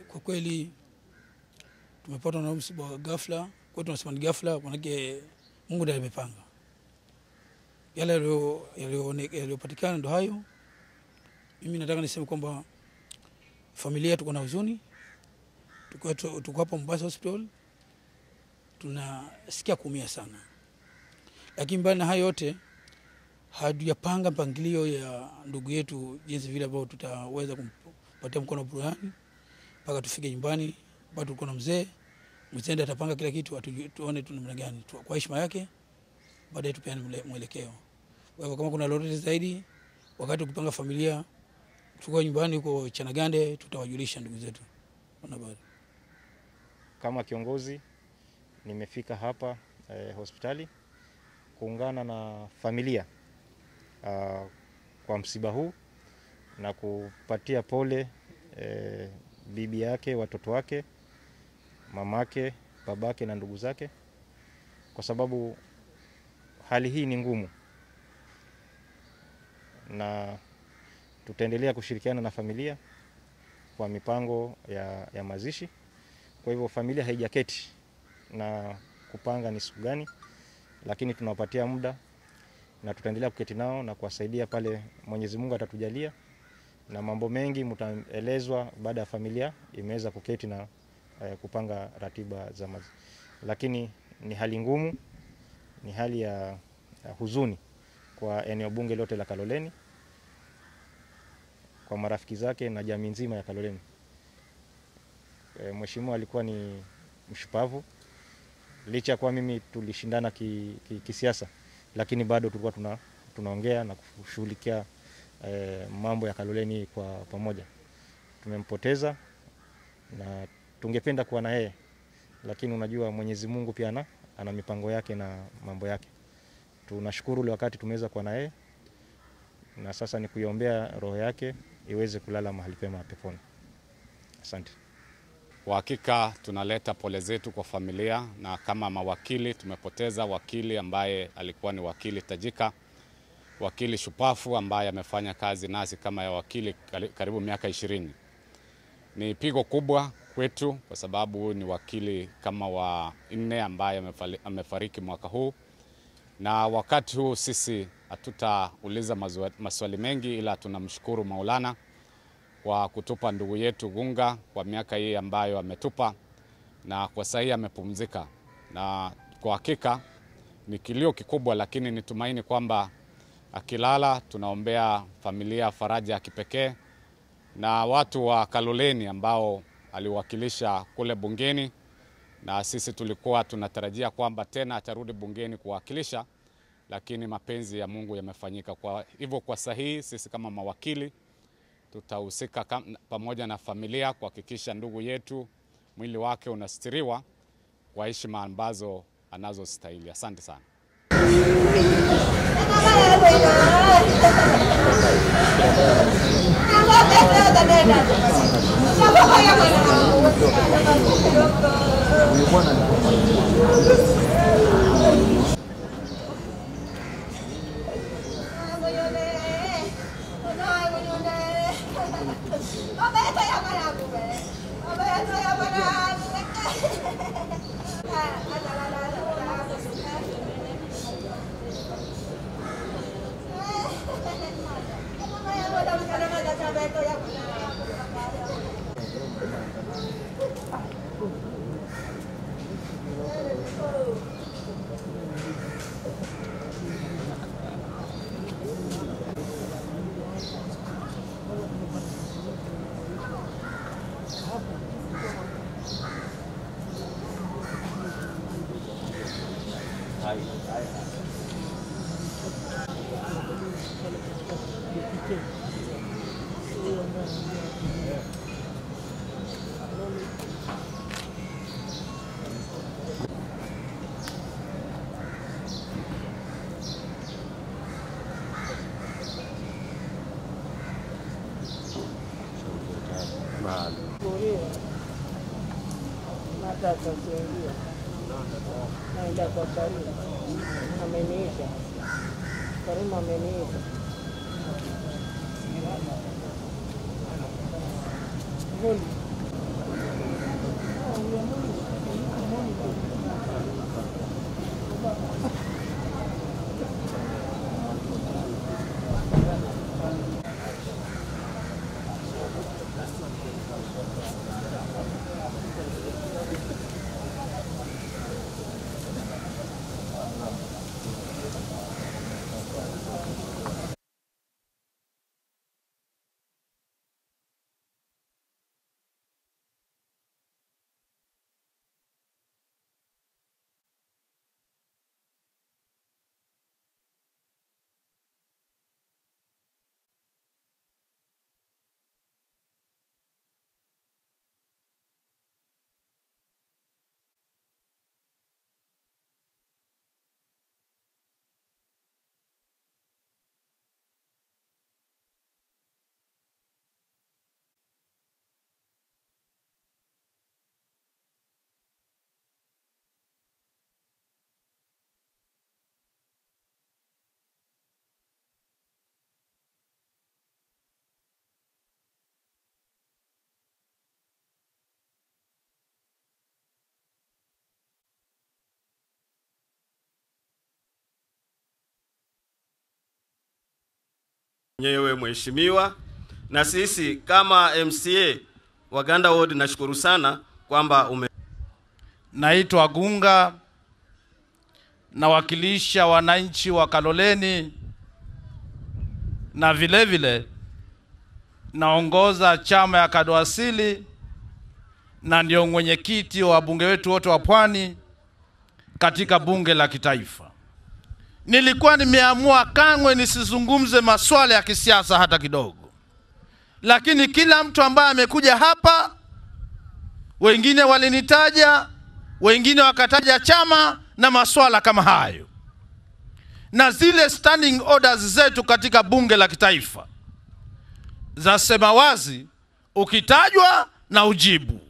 Kwa kweli tumepatwa na msiba wa ghafla. Kwa tunasema ni ghafla, manake Mungu ndiye amepanga. Yale yaliyo- yaliyo- yaliyopatikana ndo hayo. Mimi nataka niseme kwamba familia tuko na huzuni, tuko tuko hapa Mombasa Hospital, tunasikia kuumia sana, lakini mbali na hayo yote hatujapanga mpangilio ya ndugu yetu jinsi vile ambavyo tutaweza kumpatia mkono wa burudani mpaka tufike nyumbani. Bado tuko na mzee mzee, ndiye atapanga kila kitu, atujue- tuone tu namna gani tu- kwa heshima yake, baadaye tupeane mle- mwelekeo. Kwa hivyo kama kuna lolote zaidi, wakati ukipanga familia, tuko nyumbani huko Chanagande, tutawajulisha ndugu zetu wanahabari. Kama kiongozi nimefika hapa eh, hospitali kuungana na familia ah, kwa msiba huu na kupatia pole eh, bibi yake, watoto wake, mamake, babake na ndugu zake, kwa sababu hali hii ni ngumu, na tutaendelea kushirikiana na familia kwa mipango ya, ya mazishi. Kwa hivyo familia haijaketi na kupanga ni siku gani, lakini tunawapatia muda na tutaendelea kuketi nao na kuwasaidia pale Mwenyezi Mungu atatujalia, na mambo mengi mtaelezwa baada ya familia imeweza kuketi na eh, kupanga ratiba za mazishi. Lakini ni hali ngumu, ni hali ya, ya huzuni kwa eneo bunge lote la Kaloleni, kwa marafiki zake na jamii nzima ya Kaloleni. E, mheshimiwa alikuwa ni mshupavu licha ya kuwa mimi tulishindana ki, ki, kisiasa, lakini bado tulikuwa tuna, tunaongea na kushughulikia e, mambo ya Kaloleni kwa pamoja. Tumempoteza na tungependa kuwa na yeye, lakini unajua Mwenyezi Mungu pia ana, ana mipango yake na mambo yake. Tunashukuru ule wakati tumeweza kuwa na yeye, na sasa ni kuiombea roho yake iweze kulala mahali pema peponi. Asante. Kwa hakika tunaleta pole zetu kwa familia, na kama mawakili tumepoteza wakili ambaye alikuwa ni wakili tajika, wakili shupafu ambaye amefanya kazi nasi kama ya wakili kari- karibu miaka ishirini. Ni pigo kubwa kwetu kwa sababu ni wakili kama wa nne ambaye amefali- amefariki mwaka huu, na wakati huu sisi hatutauliza mazwa- maswali mengi, ila tunamshukuru Maulana kwa kutupa ndugu yetu Gunga kwa miaka hii ambayo ametupa, na kwa sasa hii amepumzika, na kwa hakika ni kilio kikubwa, lakini nitumaini kwamba akilala, tunaombea familia faraja ya kipekee na watu wa Kaloleni ambao aliwakilisha kule bungeni, na sisi tulikuwa tunatarajia kwamba tena atarudi bungeni kuwakilisha, lakini mapenzi ya Mungu yamefanyika. Kwa hivyo kwa sahihi sisi kama mawakili tutahusika kam- pamoja na familia kuhakikisha ndugu yetu mwili wake unastiriwa kwa heshima ambazo anazostahili. Asante sana. hata atakuingia naenda kwa Karimu, ameniita Karimu, ameniita Vuli mwenyewe mheshimiwa, na sisi kama MCA Waganda Ward, nashukuru sana kwamba ume Naitwa Gunga, nawakilisha wananchi wa Kaloleni na vile vile naongoza chama ya Kadoasili na ndio mwenyekiti wa bunge wetu wote wa Pwani katika bunge la kitaifa. Nilikuwa nimeamua kamwe nisizungumze masuala ya kisiasa hata kidogo, lakini kila mtu ambaye amekuja hapa, wengine walinitaja, wengine wakataja chama na masuala kama hayo, na zile standing orders zetu katika bunge la kitaifa zasema wazi, ukitajwa na ujibu.